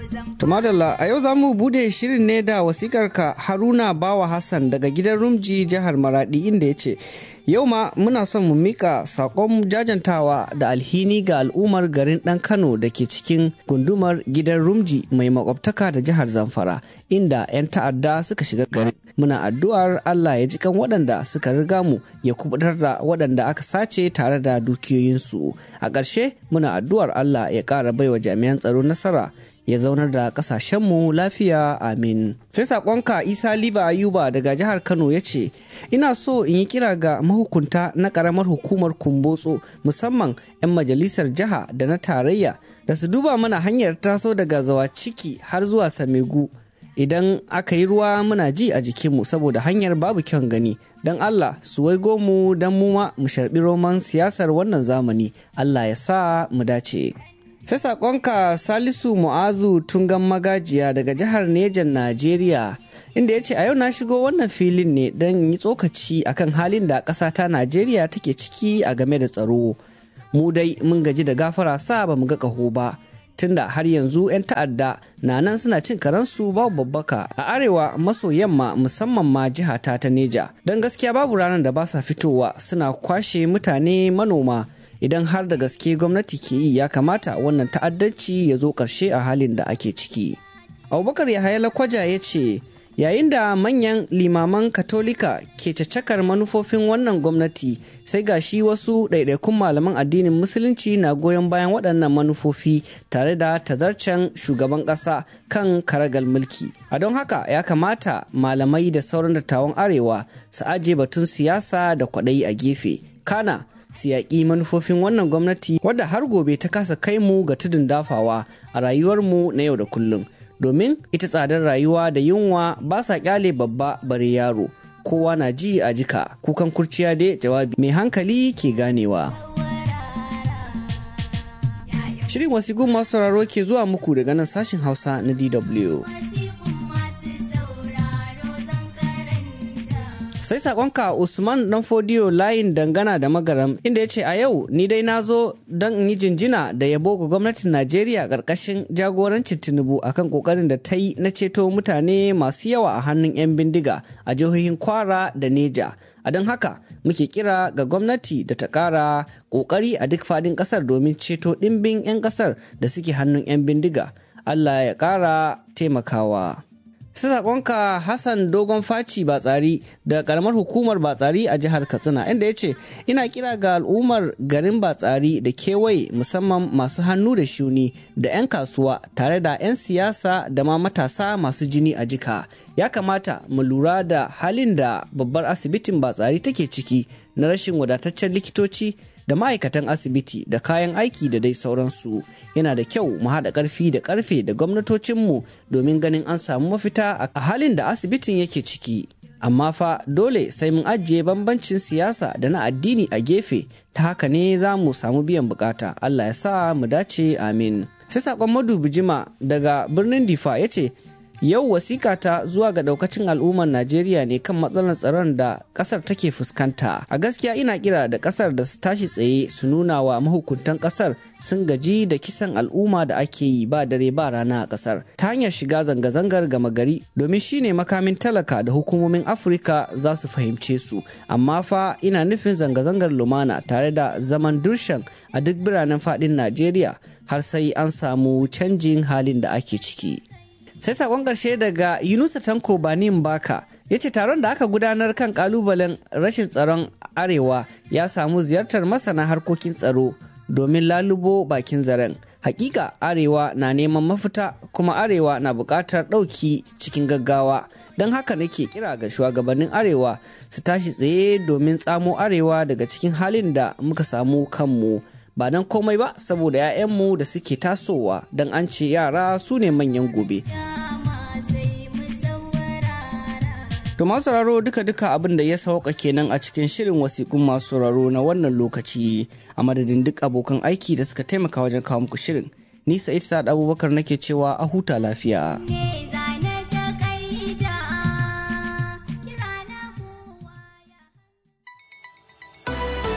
Tumadalla a yau za mu bude shirin ne da wasikarka Haruna Bawa Hassan daga gidan Rumji jihar Maradi inda ya ce yau ma muna son mu mika sakon jajantawa da alhini ga al'ummar garin ɗan Kano da ke cikin gundumar gidan Rumji mai makwabtaka da jihar Zamfara inda 'yan ta'adda suka shiga garin. Muna addu'ar Allah ya ji kan waɗanda suka riga mu ya kubutar da waɗanda aka sace tare da dukiyoyinsu. A ƙarshe muna addu'ar Allah ya ƙara baiwa jami'an tsaro nasara ya zaunar da kasashenmu lafiya amin sai sakonka isa liba ayuba daga jihar kano ya ce ina so in yi kira ga mahukunta na karamar hukumar kumbotso musamman 'yan majalisar jiha da na tarayya da su duba mana hanyar taso daga zawa ciki har zuwa samegu idan aka yi ruwa muna ji a jikinmu saboda hanyar babu kyan gani don allah su waigo mu don mu ma mu sharbi roman siyasar wannan zamani allah ya sa mu dace sai sakonka salisu mu'azu tungan magajiya daga jihar nejan najeriya inda ya ce a yau na shigo wannan filin ne don yi tsokaci akan halin da ƙasa ta najeriya take ciki a game da tsaro mu dai mun gaji da gafara sa ba mu ga ƙaho ba tunda har yanzu 'yan ta'adda na nan suna cin karansu babu babbaka a arewa maso yamma musamman ma jiha ta ta neja don gaskiya babu ranar da ba sa fitowa suna kwashe mutane manoma idan har da gaske gwamnati ke yi ya kamata wannan ta'addanci ya zo ƙarshe a halin da ake ciki abubakar yahaya lakwaja ya ce yayin da manyan limaman katolika ke cacakar manufofin wannan gwamnati sai ga shi wasu ɗaiɗaikun malaman addinin musulunci na goyon bayan waɗannan manufofi tare da tazarcen shugaban ƙasa kan karagal mulki a don haka ya kamata malamai da sauran dattawan arewa su aje batun siyasa da kwaɗayi a gefe kana su yaƙi manufofin wannan gwamnati wadda har gobe ta kasa kai mu ga tudun dafawa a rayuwarmu na yau da kullum domin ita tsadar rayuwa da yunwa ba sa kyale babba bare yaro kowa na ji a jika kukan kurciya dai jawabi mai hankali ke ganewa shirin wasigun masu sauraro ke zuwa muku daga nan sashin hausa na dw sai sakonka usman dan fodiyo layin dangana da magaram inda ya ce a yau ni dai na zo don in yi jinjina da yabo ga gwamnatin najeriya karkashin jagorancin tinubu akan kokarin da ta yi na ceto mutane masu yawa a hannun 'yan bindiga a jihohin kwara da neja a don haka muke kira ga gwamnati da ta kara kokari a duk fadin kasar domin ceto dimbin 'yan kasar da suke hannun 'yan bindiga allah ya kara taimakawa sakonka Hassan Dogon Faci Batsari da karamar hukumar Batsari a jihar Katsina inda ya ce ina kira ga al'ummar garin Batsari da kewaye musamman masu hannu da shuni da 'yan kasuwa tare da 'yan siyasa da ma matasa masu jini a jika ya kamata mu lura da halin da babbar asibitin Batsari take ciki na rashin wadataccen likitoci da ma'aikatan asibiti da kayan aiki da dai sauransu yana da kyau mu haɗa ƙarfi da ƙarfe da gwamnatocinmu domin ganin an samu mafita a halin da asibitin yake ciki amma fa dole sai mun ajiye bambancin siyasa da na addini a gefe ta haka ne za mu samu biyan bukata allah ya sa mu dace amin sai saƙon madubi jima daga birnin difa ya ce yau wasika ta zuwa ga daukacin al'ummar najeriya ne kan matsalar tsaron da kasar take fuskanta a gaskiya ina kira da kasar da su tashi tsaye su nuna wa mahukuntan kasar sun gaji da kisan al'umma da ake yi ba dare ba rana a kasar ta hanyar shiga zanga-zangar gama gari domin shine makamin talaka da hukumomin afirka za su fahimce su amma fa ina nufin zanga-zangar lumana tare da zaman durshan a duk biranen fadin najeriya har sai an samu canjin halin da ake ciki sai sakon ƙarshe daga yunusa tanko banin baka ya ce taron da aka gudanar kan kalubalen rashin tsaron arewa ya samu ziyartar masana harkokin tsaro domin lalubo bakin zaren hakika arewa na neman mafita kuma arewa na buƙatar ɗauki cikin gaggawa don haka nake kira ga shugabannin arewa su tashi tsaye domin tsamo arewa daga cikin halin da muka samu kanmu ba don komai ba saboda 'ya'yanmu da suke tasowa don an ce yara su ne manyan gobe. To masu sauraro duka-duka abin da ya sauka kenan a cikin shirin wasiƙun masu sauraro na wannan lokaci a madadin duk abokan aiki da suka taimaka wajen kawo muku shirin. Ni Sa'id Sa'ad Abubakar nake cewa a huta lafiya.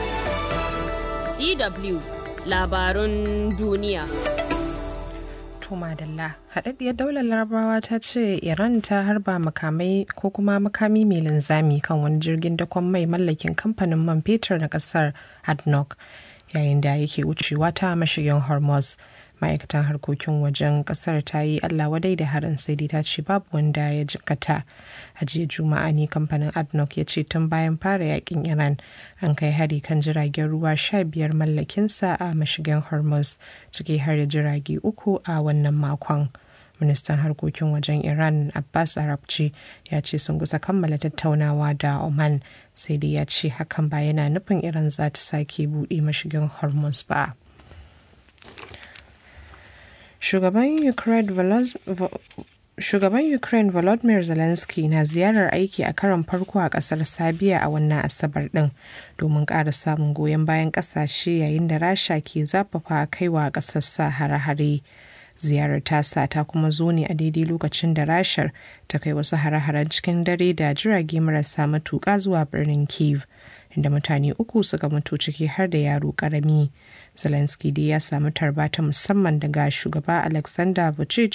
DW labarun duniya. To madalla, haɗaɗɗiyar daular larabawa ta ce Iran ta harba makamai ko kuma makami mai linzami kan wani jirgin dakon mai mallakin kamfanin man fetur na ƙasar ADNOC yayin da yake wucewa ta mashigin Hormuz. Ma'aikatan harkokin wajen ƙasar ta yi Allah wadai da harin sai dai ta ce babu wanda ya jikata. A jiya Juma'a ne kamfanin ADNOC ya ce tun bayan fara yakin Iran an kai hari kan jiragen ruwa sha biyar mallakinsa a mashigin Hormuz ciki har da jirage uku a wannan makon. ministan harkokin wajen iran abbas arabci ya ce sun kusa kammala tattaunawa da oman sai dai ya ce hakan ba yana nufin iran za ta sake buɗe mashigin hormuz ba shugaban ukraine Shugaban Ukraine Volodymyr Zelensky na ziyarar aiki a karon farko a kasar Sabiya a wannan Asabar ɗin domin ƙara samun goyon bayan ƙasashe yayin da Rasha ke zafafa kaiwa ƙasar sa hare-hare. ziyarar tasa ta kuma zo ne a daidai lokacin da rashar ta kai wasu hare-haren cikin dare da jirage marasa matuƙa zuwa birnin kiev inda mutane uku suka mutu ciki har da yaro karami zelensky dai ya samu tarba ta musamman daga shugaba alexander vucic